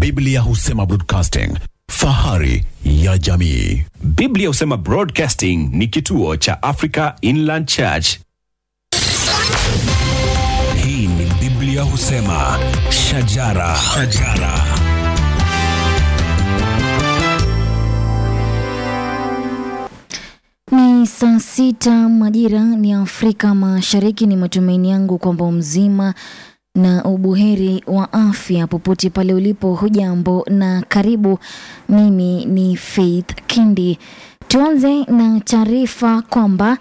Biblia husema broadcasting, fahari ya jamii. Biblia husema Broadcasting ni kituo cha Africa Inland Church. Hii ni Biblia husema shajara, shajara. Ni saa sita majira ni Afrika Mashariki. Ni matumaini yangu kwamba mzima na ubuheri wa afya popote pale ulipo. Hujambo na karibu. Mimi ni Faith Kindi. Tuanze na taarifa kwamba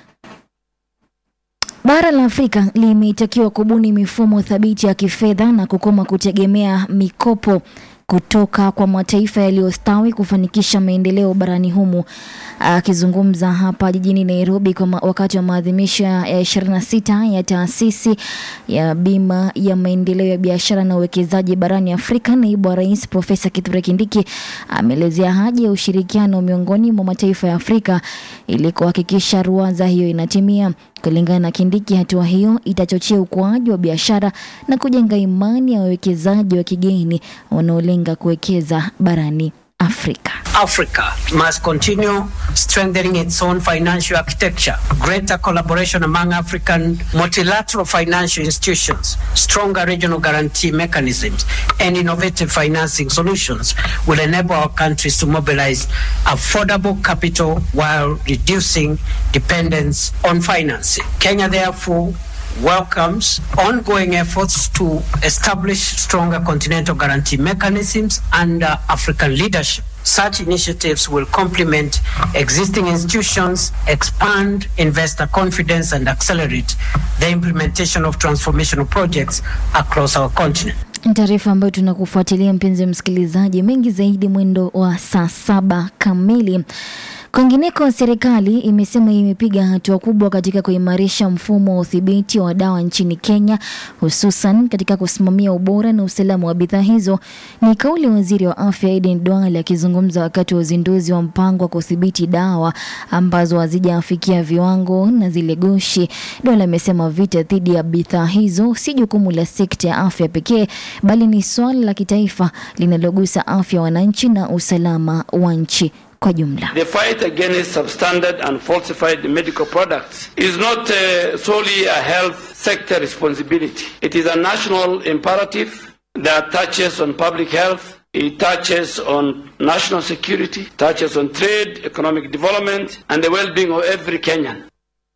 Bara la Afrika limetakiwa kubuni mifumo thabiti ya kifedha na kukoma kutegemea mikopo kutoka kwa mataifa yaliyostawi kufanikisha maendeleo barani humu. Akizungumza hapa jijini Nairobi kwa ma- wakati wa maadhimisho ya 26 ya taasisi ya bima ya maendeleo ya biashara na uwekezaji barani Afrika, naibu wa rais Profesa Kithure Kindiki ameelezea haja ya ushirikiano miongoni mwa mataifa ya Afrika ili kuhakikisha ruwaza hiyo inatimia. Kulingana na Kindiki, hatua hiyo itachochea ukuaji wa biashara na kujenga imani ya wawekezaji wa kigeni wanaolenga kuwekeza barani Afrika. Africa must continue strengthening its own financial architecture, greater collaboration among African multilateral financial institutions, stronger regional guarantee mechanisms, and innovative financing solutions will enable our countries to mobilize affordable capital while reducing dependence on financing. Kenya, therefore, welcomes ongoing efforts to establish stronger continental guarantee mechanisms under African leadership. Such initiatives will complement existing institutions, expand investor confidence, and accelerate the implementation of transformational projects across our continent. Taarifa ambayo tunakufuatilia mpenzi msikilizaji, mengi zaidi mwendo wa saa saba kamili. Kwingineko, serikali imesema imepiga hatua kubwa katika kuimarisha mfumo wa udhibiti wa dawa nchini Kenya, hususan katika kusimamia ubora na usalama wa bidhaa hizo. Ni kauli ya waziri wa afya Aden Duale akizungumza wakati wa uzinduzi wa mpango wa kudhibiti dawa ambazo hazijafikia viwango na zile gushi. Duale amesema vita dhidi ya bidhaa hizo si jukumu la sekta ya afya pekee, bali ni swala la kitaifa linalogusa afya ya wananchi na usalama wa nchi kwa jumla. The fight against substandard and falsified medical products is not uh, solely a health sector responsibility. It is a national imperative that touches on public health, it touches on national security, touches on trade, economic development, and the well-being of every Kenyan.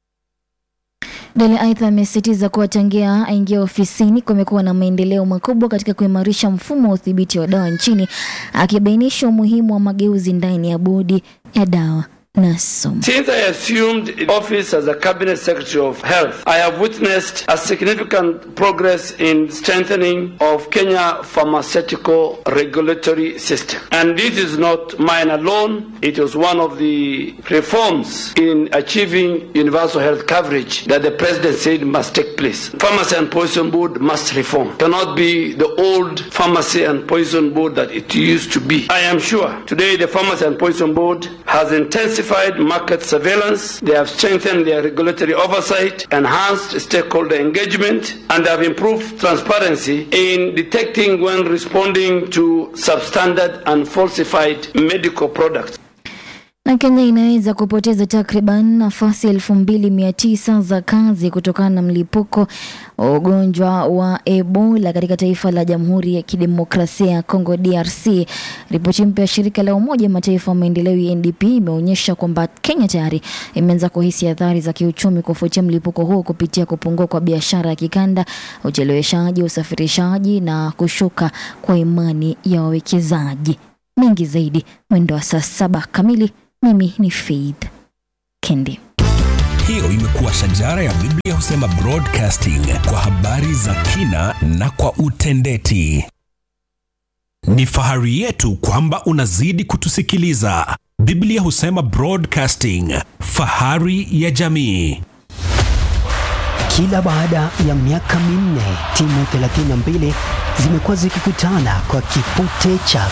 Dele aidha amesisitiza kuwa tangia aingia ofisini kumekuwa na maendeleo makubwa katika kuimarisha mfumo wa udhibiti wa dawa nchini, akibainisha umuhimu wa mageuzi ndani ya bodi ya dawa na sumu. Since I assumed office as a cabinet secretary of health, I have witnessed a significant progress in strengthening of Kenya pharmaceutical regulatory system. And this is not mine alone. It was one of the reforms in achieving universal health coverage that the president said must take place. Pharmacy and Poison Board must reform. Cannot be the old Pharmacy and Poison Board that it used to be. I am sure today the Pharmacy and Poison Board has intensified market surveillance, they have strengthened their regulatory oversight, enhanced stakeholder engagement, and have improved transparency in detecting when responding to substandard and falsified medical products. Na Kenya inaweza kupoteza takriban nafasi elfu mbili mia tisa za kazi kutokana na mlipuko wa ugonjwa wa Ebola katika taifa la Jamhuri ya Kidemokrasia ya Kongo DRC. Ripoti mpya ya shirika la Umoja wa Mataifa wa maendeleo UNDP imeonyesha kwamba Kenya tayari imeanza kuhisi athari za kiuchumi kufuatia mlipuko huo kupitia kupungua kwa biashara ya kikanda, ucheleweshaji, usafirishaji na kushuka kwa imani ya wawekezaji. Mengi zaidi mwendo wa saa saba kamili. Mimi ni Faith Kendi. Hiyo imekuwa shajara ya Biblia husema broadcasting kwa habari za kina na kwa utendeti. Ni fahari yetu kwamba unazidi kutusikiliza. Biblia husema Broadcasting, fahari ya jamii. Kila baada ya miaka minne timu 32 zimekuwa zikikutana kwa kipute cha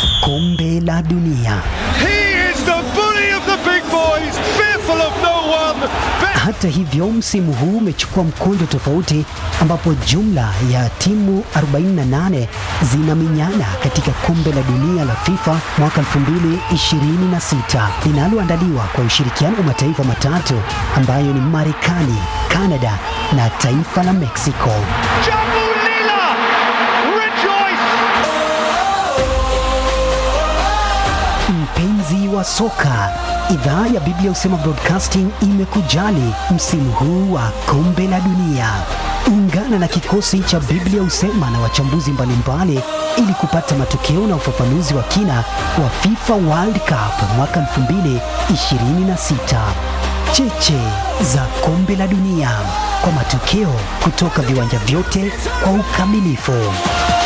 kombe la dunia. He is the bully of the big boys, fearful of no one. Hata hivyo, msimu huu umechukua mkondo tofauti ambapo jumla ya timu 48 zinaminyana katika kombe la dunia la FIFA mwaka 2026 linaloandaliwa kwa ushirikiano wa mataifa matatu ambayo ni Marekani, Kanada na taifa la Mexico. Mpenzi wa soka, idhaa ya Biblia Husema Broadcasting imekujali msimu huu wa kombe la dunia. Ungana na kikosi cha Biblia Husema na wachambuzi mbalimbali ili kupata matokeo na ufafanuzi wa kina wa FIFA World Cup mwaka 2026. Cheche za kombe la dunia kwa matokeo kutoka viwanja vyote kwa ukamilifu.